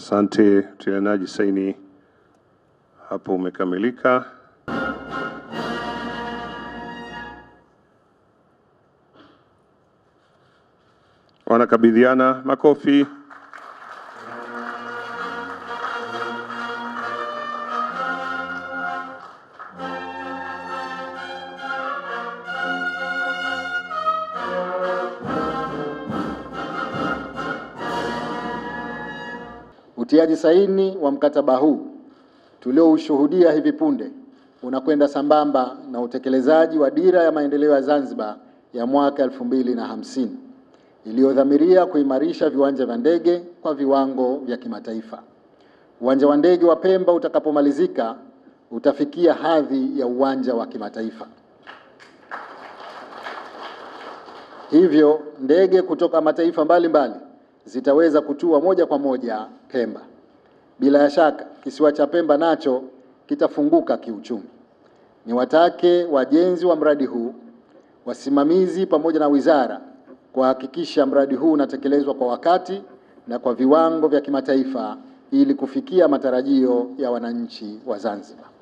Asante, utilianaji saini hapo umekamilika. Wanakabidhiana makofi. Utiaji saini wa mkataba huu tulioushuhudia hivi punde unakwenda sambamba na utekelezaji wa dira ya maendeleo ya Zanzibar ya mwaka elfu mbili na hamsini iliyodhamiria kuimarisha viwanja vya ndege kwa viwango vya kimataifa. Uwanja wa ndege wa Pemba utakapomalizika utafikia hadhi ya uwanja wa kimataifa. Hivyo ndege kutoka mataifa mbalimbali zitaweza kutua moja kwa moja Pemba. Bila ya shaka kisiwa cha Pemba nacho kitafunguka kiuchumi. Niwatake wajenzi wa mradi huu, wasimamizi pamoja na wizara kuhakikisha mradi huu unatekelezwa kwa wakati na kwa viwango vya kimataifa ili kufikia matarajio ya wananchi wa Zanzibar.